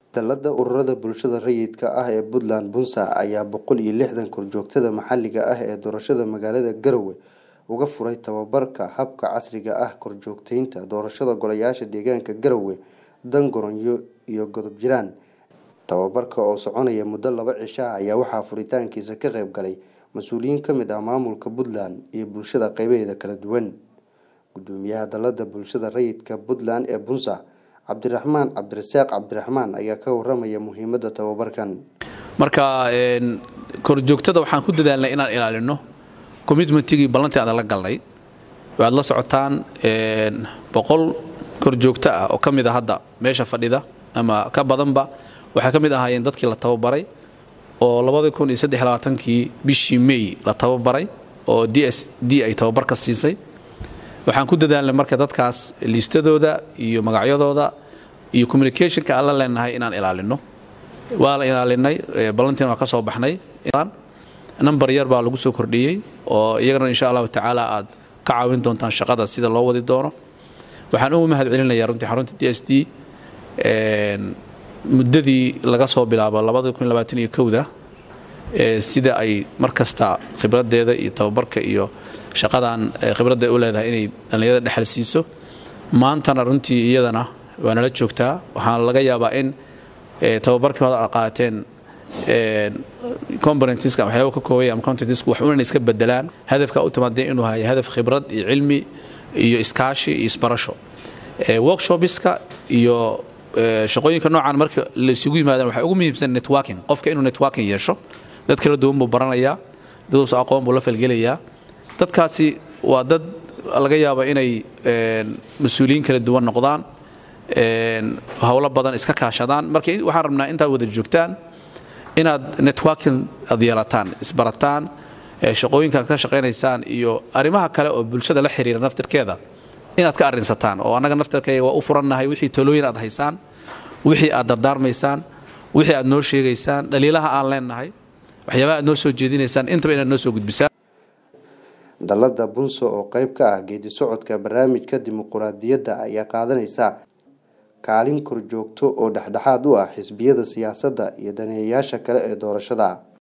Dallada ururada bulshada rayidka ah ee Puntland Bunza ayaa boqol iyo lixdan korjoogtada maxalliga ah ee doorashada magaalada Garowe uga furay tababarka habka casriga ah korjoogteynta doorashada golayaasha deegaanka Garowe, Daangoronyo iyo Godob Jiraan. Tababarka oo soconaya muddo laba cisho ah ayaa waxaa furitaankiisa ka qayb galay mas'uuliyiin ka mid ah maamulka Puntland iyo bulshada qaybaheeda kala duwan. Guddoomiyaha Dallada Bulshada Rayidka Puntland ee Bunza, Cabdiraxmaan Cabdirasaaq Cabdiraxmaan ayaa ka warramaya muhiimadda tababarkan. marka korjoogtada waxaan ku dadaalnay inaan ilaalino commitmentigii ballantii aan la galnay waxaad la socotaan boqol korjoogto ah oo ka mid a hadda meesha fadhida ama ka badanba waxay ka mid ahaayeen dadkii la tababaray oo kii bishii may la tababaray oo d s d ay tababar ka siisay waxaan ku dadaalnay marka dadkaas liistadooda iyo magacyadooda iyo communicationka aan la leenahay inaan ilaalino waa la ilaalinay ballantiina waa ka soo baxnay number yar baa lagu soo kordhiyey oo iyagana insha allahu tacaala aad ka caawin doontaan shaqada sida loo wadi doono waxaan ugu mahad celinayaa runtii xarunta d s d muddadii laga soo bilaabo da sida ay mar kasta khibradeeda iyo tababarka iyo shaqadan khibradda u leedahay inay dhallinyarada dhexal siiso maantana runtii iyadana waa nala joogtaa waxaana laga yaabaa in tababarkii hore aad qaateen componentiska waxyaaba ka koobaya ama contentiska wax unan iska bedelaan hadafka u timaadee inuu hayo hadaf khibrad iyo cilmi iyo iskaashi iyo isbarasho workshopiska iyo shaqooyinka noocan marka la isugu yimaadaan waxaa ugu muhiimsan networking qofka inuu networking yeesho dad kala duwan buu baranayaa daduusu aqoon buu la falgelayaa dadkaasi waa dad laga yaaba inay mas-uuliyiin kala duwan noqdaan howlo badan iska kaashadaan marka waxaan rabnaa intaad wada joogtaan inaad networking aad yeelataan isbarataan shaqooyinka aad ka shaqaynaysaan iyo arrimaha kale oo bulshada la xiriira naftirkeeda inaad ka arrinsataan oo annaga naftirkayga waa u furannahay wixii talooyin aad haysaan wixii aad dardaarmaysaan wixii aad noo sheegaysaan dhaliilaha aan leenahay waxyaabaha aad noo soo jeedinaysaan intaba inaad noo soo gudbisaan Dallada Bunza oo qayb ka ah geedi socodka barnaamijka dimuqraadiyadda ayaa qaadanaysa kaalin korjoogto oo dhexdhexaad u ah xisbiyada siyaasadda iyo daneeyayaasha kale ee doorashada.